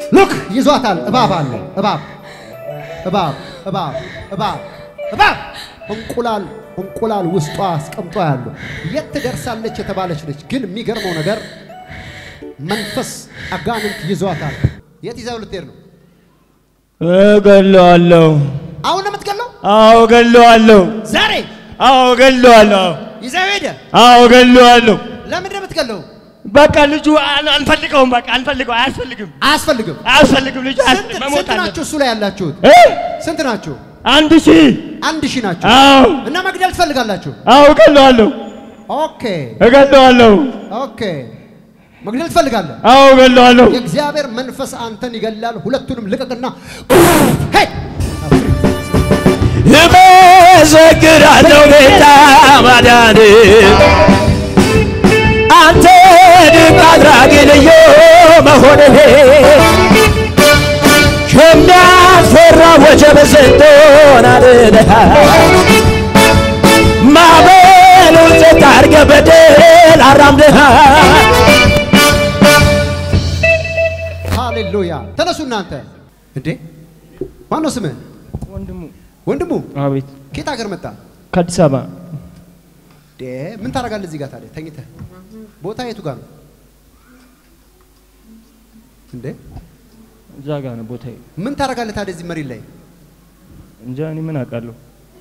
ሉክ ይዟታል። እባብ አለ። እባብ እባብ እባብ እባብ እባብ እንቁላል እንቁላል ውስጧ አስቀምጦ ያለው የት ትደርሳለች የተባለች ነች። ግን የሚገርመው ነገር መንፈስ አጋንንት ይዟታል። የት ይዘው ልትሄድ ነው? እገለዋለሁ። አሁን ነው የምትገለው? አዎ እገለዋለሁ። ዛሬ አዎ እገለዋለሁ። ይዘው ሄደ። አዎ እገለዋለሁ። ለምንድን ነው የምትገለው? በቃ ልጁ አን- አንፈልገውም። በቃ አንፈልገው። አያስፈልግም፣ አያስፈልግም። አያስፈልግም። ልጁ ስንት አያስፈልግም። መሞት ስንት ናችሁ አለበት። እሱ ላይ ያላችሁት? እ? ስንት ናችሁ? አንድ ሺህ አንድ ሺህ ናችሁ አዎ እና መግደል ትፈልጋላችሁ? አዎ እገለዋለሁ። ኦኬ እገለዋለሁ። ኦኬ መግደል ትፈልጋለህ? አዎ እገለዋለሁ። የእግዚአብሔር መንፈስ አንተን ይገላል። ሁለቱንም ልቀቅና ሄድ እመሰግናለሁ ጌታ ማዳን አንተ ድንቅ አድራጊ ልዩ መሆንህ ከሚያስፈራ ወጀብ ስንቶን አድነሃል ማዕበሉን ጸጥ አድርገህ በድል አራምደሃል ሃሌሉያ። ተነሱ እናንተ። እንዴ ማነው ስምህ? ወንድሙ ወንድሙ አቤት ከየት ሀገር መጣ? ከአዲስ አበባ እንዴ ምን ታደርጋለህ እዚህ ጋር ታዲያ ተኝተህ? ቦታ የቱ ጋር ነው? እንዴ እዛ ጋ ነው ቦታዬ ምን ታደርጋለህ ታዲያ እዚህ መሬት ላይ? እንጃ እኔ ምን አውቃለሁ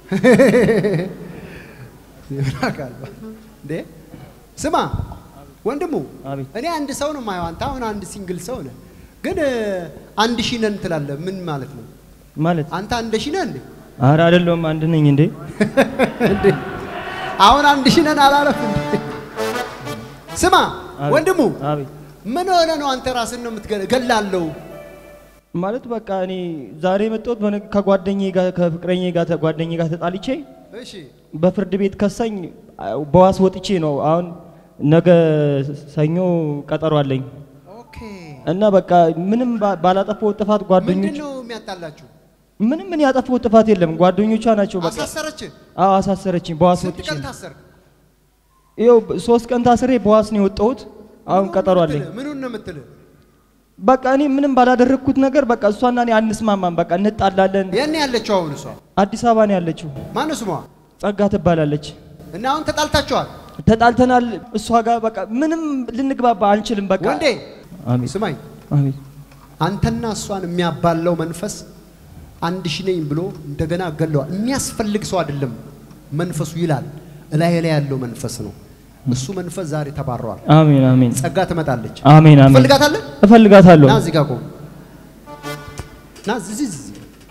ምን አውቃለሁ። እንዴ ስማ ወንድሙ አቤት እኔ አንድ ሰው ነው የማየው። አንተ አሁን አንድ ሲንግል ሰው ነህ፣ ግን እ, አንድ ሺህ ነን ትላለህ። ምን ማለት ነው? ማለት አንተ አንድ ሺህ ነህ እንዴ? አረ አይደለሁም አንድ ነኝ እንዴ እንዴ አሁን አንድ ሺህ ነን አላለፍ እንዴ? ስማ አቤት። ወንድሙ አቤት ምን ሆነ ነው አንተ ራስን ነው የምትገላለው? ማለት በቃ እኔ ዛሬ የመጣሁት በነ- ከጓደኛዬ ጋር ከፍቅረኛዬ ጋር ጓደኛዬ ጋር ተጣልቼ እሺ በፍርድ ቤት ከሳኝ አ- በዋስ ወጥቼ ነው አሁን ነገ ሰኞ ቀጠሮ አለኝ ኦኬ። እና በቃ ምንም ባ- ባላጠፋው ጥፋት ምንድን ጓደኞች ነው የሚያጣላችሁ? ምንም ምን ያጠፋው ጥፋት የለም ጓደኞቿ ናቸው በቃ አሳሰረች? አዎ አሳሰረችኝ በዋስ ስንት ወጥቼ ቀን ነው ታሰርክ? ይኸው ብ- ሶስት ቀን ታስሬ በዋስ ነው የወጣሁት አሁን ምኑን ቀጠሮ ነው አለኝ የምትልህ? ምኑን ነው የምትልህ? በቃ እኔ ምንም ባላደረግኩት ነገር በቃ እሷና እኔ አንስማማም በቃ እንጣላለን የት ነው ያለችው አሁን እሷ? አዲስ አበባ ነው ያለችው ማነው ስሟ? ጸጋ ትባላለች እና አሁን ተጣልታችኋል? ተጣልተናል እሷ ጋር በቃ ምንም ልንግባባ አንችልም በቃ ወንዴ አሜን ስማኝ፣ አሜን አንተና እሷን የሚያባለው መንፈስ አንድ ሺህ ነኝ ብሎ እንደገና ገለዋል። የሚያስፈልግ ሰው አይደለም መንፈሱ ይላል። እላይ ላይ ያለው መንፈስ ነው። እሱ መንፈስ ዛሬ ተባረዋል። አሜን አሜን ጸጋ ትመጣለች። አሜን አሜን ትፈልጋታለህ? እፈልጋታለሁ ና እዚህ ጋር ቆም። ና እዚህ እዚህ እዚህ።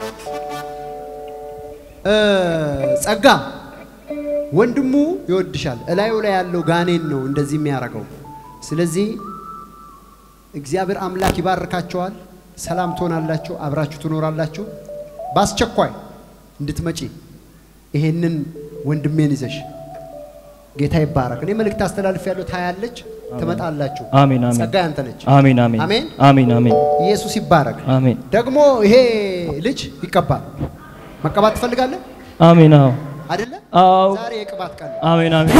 እ ጸጋ ወንድሙ ይወድሻል። እላዩ ላይ ያለው ጋኔን ነው እንደዚህ የሚያደርገው። ስለዚህ እግዚአብሔር አምላክ ይባርካቸዋል። ሰላም ትሆናላችሁ፣ አብራችሁ ትኖራላችሁ። በአስቸኳይ እንድትመጪ ይሄንን ወንድሜን ይዘሽ ጌታ ይባረክ። እኔ መልእክት አስተላልፍ ያለው ታያለች፣ ትመጣላችሁ። አሜን አሜን ጸጋ ያንተ ነች። አሜን አሜን አሜን። አሜን አሜን ኢየሱስ ይባረክ። አሜን ደግሞ ይሄ ልጅ ይቀባል። መቀባት ትፈልጋለህ አሜን አዎ አይደለ? አዎ ዛሬ የቅባት ቀን ነው። አሜን አሜን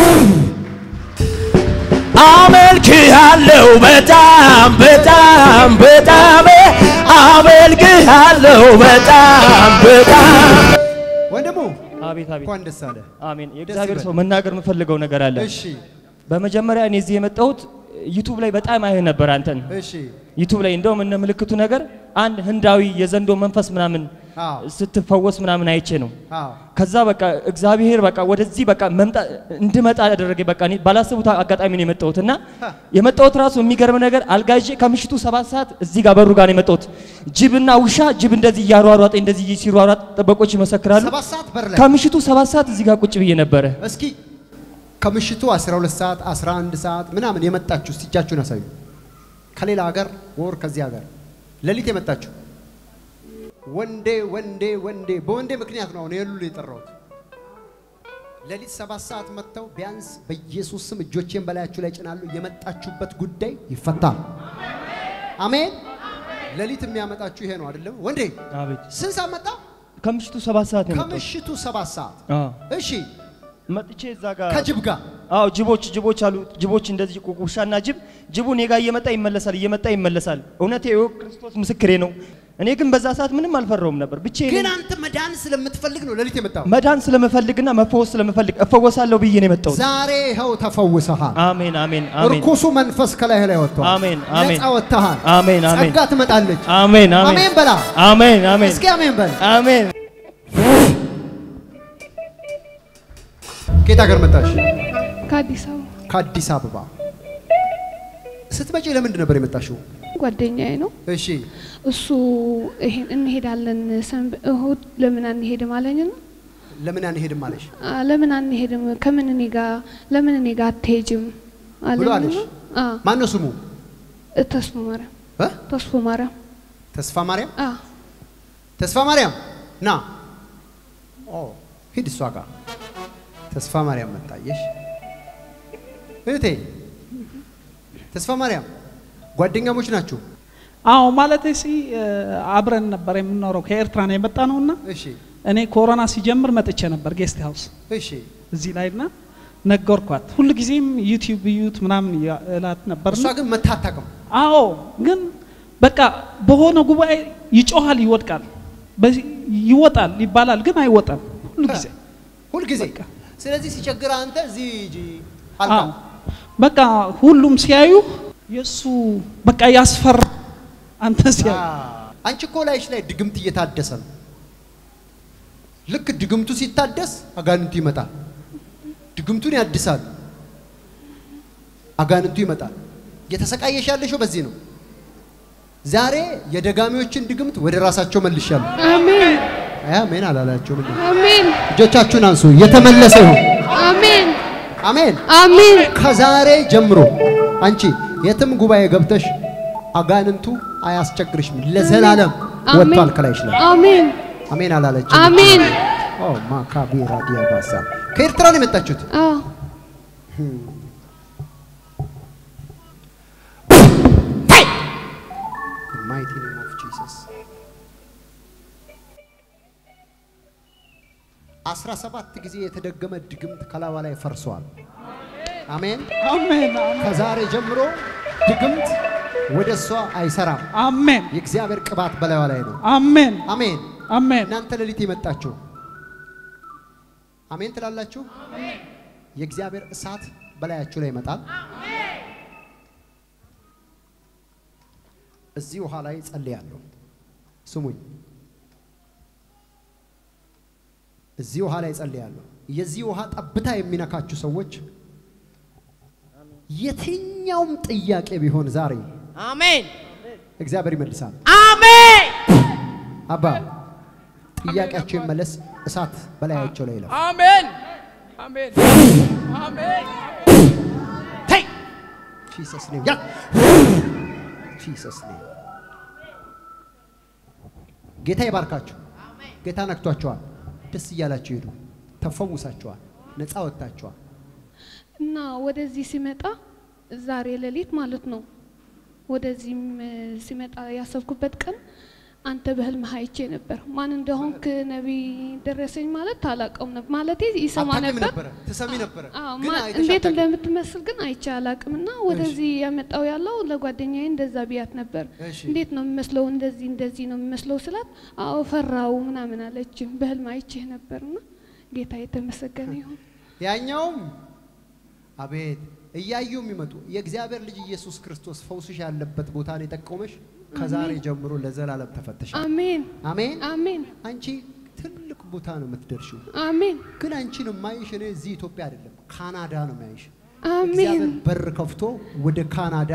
አመልክሃለሁ በጣም በጣም በጣም አመልክሃለሁ በጣም በጣም ወንድሙ አቤት አቤት እንኳን ደስ አለ። አሜን የእግዚአብሔር ይበል። ሰው መናገር የምፈልገው ነገር አለ እሺ በመጀመሪያ እኔ እዚህ የመጣሁት ዩቱብ ላይ በጣም አይህ ነበር አንተን እሺ ዩቱብ ላይ እንደውም እነ ምልክቱ ነገር አንድ ህንዳዊ የዘንዶ መንፈስ ምናምን አዎ ስትፈወስ ምናምን አይቼ ነው አዎ ከዛ በቃ እግዚአብሔር በቃ ወደዚህ በቃ መምጣት እንድመጣ ያደረገ በቃ እኔ ባላሰቡት አጋጣሚ ነው የመጣሁት እና የመጣሁት ራሱ የሚገርም ነገር አልጋ ይዤ ከምሽቱ ሰባት ሰዓት እዚህ ጋር በሩ ጋር ነው የመጣሁት። ጅብና ውሻ ጅብ እንደዚህ እያሯሯጠ እንደዚህ ሲሯሯጥ ጥበቆች ይመሰክራሉ። ሰባት ሰዓት በር ላይ ከምሽቱ ሰባት ሰዓት እዚህ ጋር ቁጭ ብዬ ነበረ። እስኪ ከምሽቱ 12 ሰዓት 11 ሰዓት ምናምን የመጣችሁ እስቲ እጃችሁን አሳዩ። ከሌላ ሀገር ወር ከዚህ ሀገር ሌሊት የመጣችሁ ወንዴ ወንዴ ወንዴ በወንዴ ምክንያት ነው አሁን የሉል የጠራሁት። ሌሊት ሰባት ሰዓት መጥተው ቢያንስ በኢየሱስ ስም እጆቼን በላያችሁ ላይ ጭናሉ። የመጣችሁበት ጉዳይ ይፈታል። አሜን። ሌሊት የሚያመጣችሁ ይሄ ነው አይደለም? ወንዴ አቤት ስንት ሰዓት መጣ? ከምሽቱ ሰባት ሰዓት ነው የመጣሁት። ከምሽቱ ሰባት ሰዓት አዎ እሺ መጥቼ እዛ ጋር ከጅብ ጋር አዎ ጅቦች ጅቦች አሉ። ጅቦች እንደዚህ ቁ- ውሻና ጅብ ጅቡ እኔ ጋር እየመጣ ይመለሳል፣ እየመጣ ይመለሳል። እውነቴ ይኸው ክርስቶስ ምስክሬ ነው። እኔ ግን በዛ ሰዓት ምንም አልፈራውም ነበር። ብቻዬን ግን አንተ መዳን ስለምትፈልግ ነው ሌሊት የመጣው። መዳን ስለምፈልግና መፈወስ ስለምፈልግ እፈወሳለሁ ብዬ ነው የመጣሁት። ዛሬ ይኸው ተፈውሰሃል። አሜን አሜን አሜን እርኩሱ መንፈስ ከላይህ ላይ ወጥቷል። አሜን አሜን ነፃ ወጥተሃል። አሜን አሜን ጸጋ ትመጣለች። አሜን አሜን አሜን በላ። አሜን አሜን እስኪ አሜን በል። አሜን ከየት ሀገር መጣሽ? ከአዲስ አበባ ከአዲስ አበባ። ስትመጪ ለምንድን ነበር የመጣሽው? ጓደኛዬ ነው። እሺ እሱ ይሄን እንሄዳለን ሰንብ- እሁድ ለምን አንሄድም አለኝ ነው። ለምን አንሄድም አለሽ? አ፣ ለምን አንሄድም ከምን እኔ ጋር ለምን እኔ ጋር አትሄጅም ብሎ አለኝ አለሽ? ነው። አ፣ ማን ነው ስሙ? እ፣ ተስፎ ማርያም እ? ተስፎ ማርያም ተስፋ ማርያም። አ፣ ተስፋ ማርያም ና። ኦ ሂድ እሷ ጋር። ተስፋ ማርያም መጣየሽ። እህቴ ተስፋ ማርያም ጓደኛሞች ናችሁ? አዎ ማለት ሲ አብረን ነበር የምንኖረው ከኤርትራ ነው የመጣ ነውና እሺ እኔ ኮሮና ሲጀምር መጥቼ ነበር ጌስት ሃውስ እሺ እዚህ ላይ ና ነገርኳት። ሁል ጊዜም ዩቲዩብ እዩት ምናምን እያ- እላት ነበር። እሷ ግን መታ አታውቅም። አዎ ግን በቃ በሆነ ጉባኤ ይጮሃል፣ ይወድቃል፣ በዚህ ይወጣል ይባላል፣ ግን አይወጣም ሁሉ ጊዜ። ሁልጊዜ በቃ። ስለዚህ ሲቸግር አንተ እዚህ ሂጂ አዎ አልካ። በቃ ሁሉም ሲያዩ የእሱ በቃ ያስፈራ አንተ ሲያዩ አንቺ እኮ ላይሽ ላይ ድግምት እየታደሰ ነው። ልክ ድግምቱ ሲታደስ አጋንንቱ ይመጣል። ድግምቱን ያድሳል፣ አጋንንቱ ይመጣል። እየተሰቃየሽ ያለሽው በዚህ ነው። ዛሬ የደጋሚዎችን ድግምት ወደ ራሳቸው መልሻለሁ። አሜን አሜን አላላቸውም። እንዴ? አሜን እጆቻችሁን አንሱ። የተመለሰ ይሁን። አሜን አሜን። አሜን ከዛሬ ጀምሮ አንቺ የትም ጉባኤ ገብተሽ አጋንንቱ አያስቸግርሽም። ለዘላለም አሜን ወጥቷል ከላይሽ ላይ። አሜን አሜን አላለችም። አሜን ኦ ማካቢ ራዲያ ባሳ ከኤርትራ ነው የመጣችሁት? አዎ ማይቲ ኔም ኦፍ ጂሰስ አስራ ሰባት ጊዜ የተደገመ ድግምት ከላባ ላይ ፈርሷል። አሜን። አሜን አሜን ከዛሬ ጀምሮ ድግምት ወደ እሷ አይሰራም። አሜን የእግዚአብሔር ቅባት በላይዋ ላይ ነው። አሜን አሜን። አሜን እናንተ ሌሊት የመጣችሁ አሜን ትላላችሁ። የእግዚአብሔር እሳት በላያችሁ ላይ ይመጣል። እዚህ ውሃ ላይ ጸልያለሁ። ስሙኝ። እዚህ ውሃ ላይ ጸልያለሁ። የዚህ ውሃ ጠብታ የሚነካችሁ ሰዎች የትኛውም ጥያቄ ቢሆን ዛሬ አሜን እግዚአብሔር ይመልሳል። አሜን አባ ጥያቄያቸው ይመለስ። እሳት በላያቸው ላይ ይለፍ። አሜን አሜን አሜን ተይ ጂሰስ ኔም ያ ጂሰስ ኔም ጌታ ይባርካችሁ። ጌታ ነክቷቸዋል። ደስ እያላችሁ ሄዱ። ተፈውሳችኋል። ነፃ ወጥታችኋል። እና ወደዚህ ሲመጣ ዛሬ ሌሊት ማለት ነው። ወደዚህም እ፣ ሲመጣ ያሰብኩበት ቀን አንተ በህልምህ አይቼ ነበር። ማን እንደሆንክ ነቢይ ደረሰኝ ማለት አላውቀውም ነበር ማለት ይሰማ አታውቂም ነበር ነበረ፣ ትሰሚ ነበረ፣ አዎ፣ ግን ማ- አይተሽ እንዴት አታውቂም። እንደምትመስል ግን አይቼ አላውቅም። እና ወደዚህ ያመጣው ያለው ለጓደኛዬ እንደዛ ብያት ነበር። እሺ። እንዴት ነው የሚመስለው? እንደዚህ እንደዚህ ነው የሚመስለው ስላት፣ አዎ ፈራው ምናምን አለች። በህልም አይቼህ ነበርና ጌታ የተመሰገነ ይሁን። ያኛውም አቤት እያዩ የሚመጡ የእግዚአብሔር ልጅ ኢየሱስ ክርስቶስ ፈውስሽ ያለበት ቦታ ነው የጠቆመሽ። ከዛሬ ጀምሮ ለዘላለም ተፈተሻል። አሜን አሜን። አሜን አንቺ ትልቅ ቦታ ነው የምትደርሺው። አሜን ግን አንቺን የማይሽ እኔ እዚህ ኢትዮጵያ አይደለም ካናዳ ነው የሚያይሽ። አሜን እግዚአብሔር በር ከፍቶ ወደ ካናዳ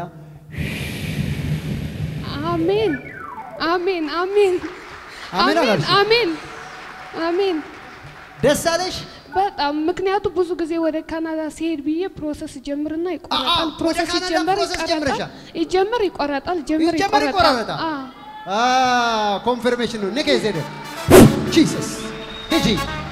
አሜን አሜን አሜን አሜን አሜን አላልሽም? አሜን አሜን ደስ አለሽ። በጣም ምክንያቱ ብዙ ጊዜ ወደ ካናዳ ሲሄድ ብዬ ፕሮሰስ ጀምርና አአ፣ ይቆረጣል። ወደ ፕሮሰስ ካናዳ ይጀመር ፕሮሰስ ይቆረጣል፣ ጀምረሻል? ይጀመር ይቆረጣል፣ ጀምር ይጀመር ይቆረጣል። ይቆረጣል። አዎ። ኮንፈርሜሽን ነው። ንቀ ዜደ ጂሰስ ሂጂ።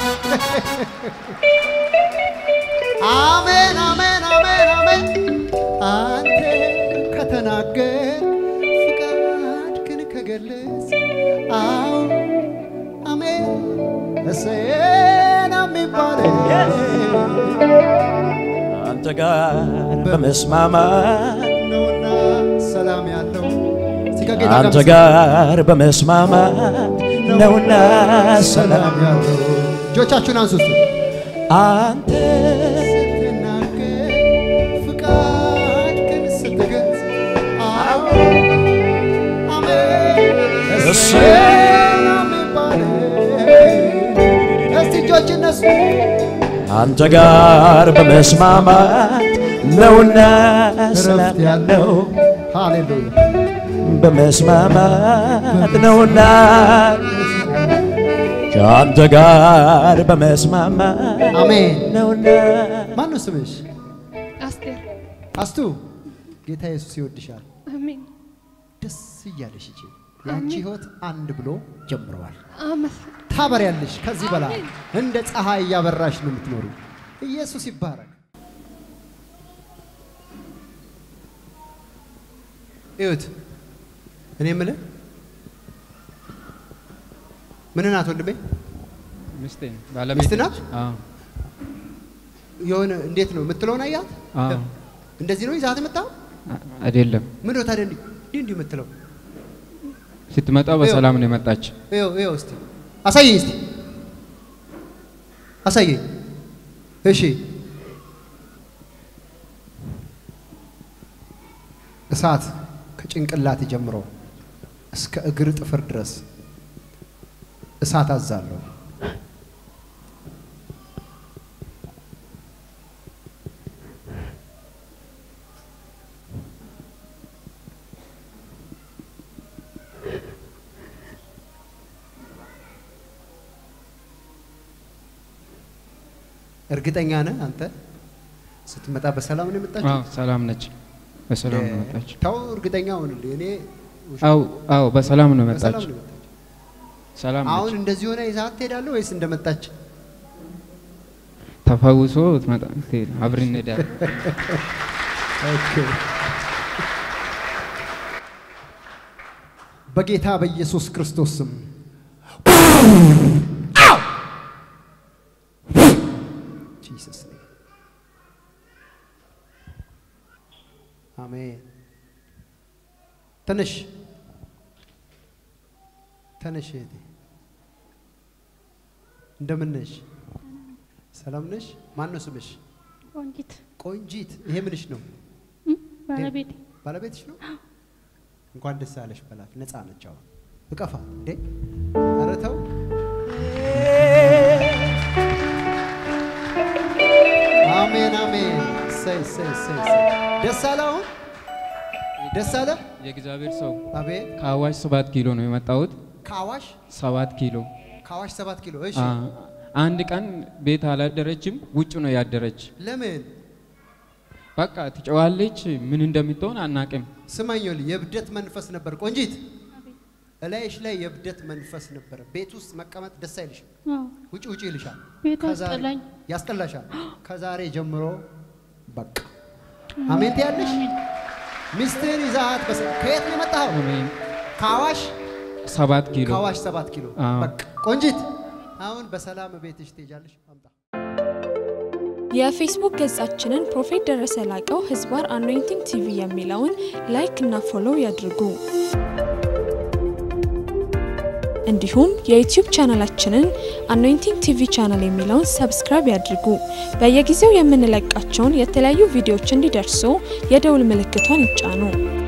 አሜን አሜን አሜን አሜን። አንተ ከተናገር ፍቃድህን ከገለጽ አዎ አሜን እሰየን የሚባለው ጋር በመስማማት ነውና ሰላም ያለው እስቲ ከጌታ አንተ ጋር ጋር በመስማማት ነውና ሰላም ሰላም ያለው እጆቻችሁን አንሱ እስቲ። አንተ ስትናገር ፍቃድህን ስትገልጽ አዎ አሜን ሰላም ይባል። እስቲ እጆች እነሱ አንተ ጋር በመስማማት ነውና ሰላም እረፍት ያለው ሃሌሉያ በመስማማት ነውና ከአንተ ጋር በመስማማት አሜን ነውና ማን ነው ስምሽ አስቴር አስቱ ጌታ ኢየሱስ ይወድሻል አሜን ደስ እያለሽ እጂ ያንቺ ህይወት አንድ ብሎ ጀምረዋል አመሰግናለሁ። ታበሪያለሽ ከዚህ በላይ እንደ ፀሐይ እያበራሽ ነው የምትኖሩ ኢየሱስ ይባረክ እዩት እኔ የምልህ ምን ናት ወንድሜ ሚስቴ ባለቤቴ ሚስት ናት? አዎ የሆነ እንዴት ነው የምትለውን አያት አዎ እንደዚህ ነው ይዛት መጣ አ- አይደለም ምን ነው ታዲያ እንዲህ እንዲህ እንዲህ የምትለው ስትመጣ በሰላም ነው የመጣች ይኸው ይኸው እስቲ አሳየኝ እስቲ አሳየኝ እሺ እሳት ከጭንቅላት ጀምሮ እስከ እግር ጥፍር ድረስ እሳት አዛለሁ እርግጠኛ ነህ አንተ ስትመጣ በሰላም ነው የመጣችው? አዎ ሰላም ነች በሰላም ነው የመጣች ተው እርግጠኛ ሁንልኝ። እኔ አዎ አዎ በሰላም ነው በሰላም የመጣች ነው የመጣችው። ሰላም አሁን ነች እንደዚህ ሆነ ይዛት ትሄዳለህ ወይስ እንደመጣች? ተፈውሶ ትመጣ ትሄድ አብረን እንሄዳለን በጌታ በኢየሱስ ክርስቶስ ስም ጂሰስ ኔም አሜን። ተነሽ ተነሽ እህቴ፣ እንደምን ነሽ? ሰላም ነሽ? ማን ነው ስምሽ? ቆንጂት ቆንጂት። ይሄ ምንሽ ነው? ባለቤቴ ባለቤትሽ ነው? እንኳን ደስ አለሽ በላት። ነፃ ነች አሁን። እቀፋ እንዴ! ኧረ ተው። አሜን አሜን። እሰይ እሰይ እሰይ እሰይ። ደስ አለ አሁን ደስ አለ። የእግዚአብሔር ሰው አቤት ከአዋሽ ሰባት ኪሎ ነው የመጣሁት ከአዋሽ ሰባት ኪሎ ከአዋሽ ሰባት ኪሎ እሺ። አ- አንድ ቀን ቤት አላደረችም ውጭ ነው ያደረች ለምን በቃ ትጨዋለች ምን እንደምትሆን አናቅም ስማኞል የእብደት መንፈስ ነበር። ቆንጂት እላይሽ ላይ የእብደት መንፈስ ነበር። ቤት ውስጥ መቀመጥ ደስ አይልሽም። አዎ ውጭ ውጭ ይልሻል። ቤቱ ከዛሬ- አስጠላኝ። ያስጠላሻል። ከዛሬ ጀምሮ በቃ አሜን ትያለሽ። ሚስትህን ይዛሃት በስ ከየት ነው የመጣኸው? አሜን ከአዋሽ ሰባት ኪሎ ከአዋሽ ሰባት ኪሎ አዎ። በቃ ቆንጂት አሁን በሰላም ቤትሽ ትሄጃለሽ። አምጣ የፌስቡክ ገጻችንን ፕሮፌት ደረሰ ላቀው ህዝባር አኖይንቲንግ ቲቪ የሚለውን ላይክ እና ፎሎው ያድርጉ። እንዲሁም የዩቲዩብ ቻናላችንን አኖይንቲንግ ቲቪ ቻናል የሚለውን ሰብስክራይብ ያድርጉ። በየጊዜው የምንለቃቸውን የተለያዩ ቪዲዮዎች እንዲደርሱ የደውል ምልክቷን ይጫኑ።